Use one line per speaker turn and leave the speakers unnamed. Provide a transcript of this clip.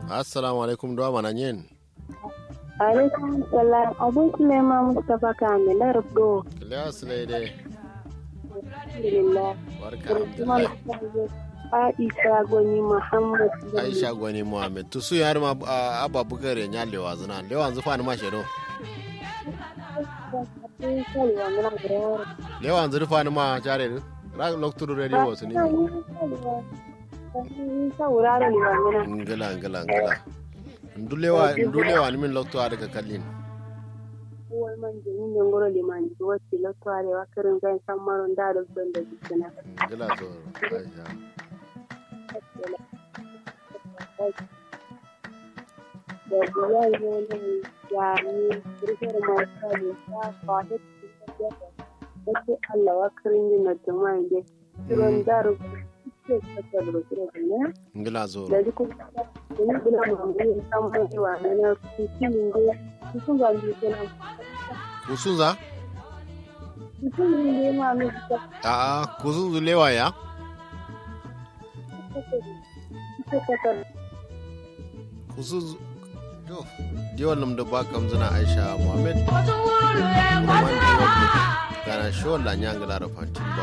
assalamu alaikum do mana nyen
alaikum salam abun sulema mustapha kamil lardo
kiliya sulaide
alhamdulillah
barka
kuma
alhamdulillah
aisha gwani muhammad
aisha gwani muhammed to su yar ma abba bukare nya lewa zuna lewa zu fani ma shedo lewa zu fani ma jare ra lokturu radio wasu ni
sauraro ne ba mina
ngala ngala ngala ndulewa ndulewa ni min lokto ada ka kallin
wai man jini ne ngoro liman wacce lotware wa kirin zan san maron da da ban da jikina
ngala to aisha
da biyan yanayi ya ni rikar masu ne ya kwata cikin da wace Allah wa kirin yi na jama'a ne kiran da rubutu ke kasar da kira da ne
ngala zo
da duk da ni bila mu ne san mai wa ne na cikin ne cikin ga ni kana
kusunza
cikin ne ma mu ta
a a kusunzu lewa ya
kasar
kusunzu to diwan nam da ba kam zuna aisha muhammed kana shola nyangala da fantin ba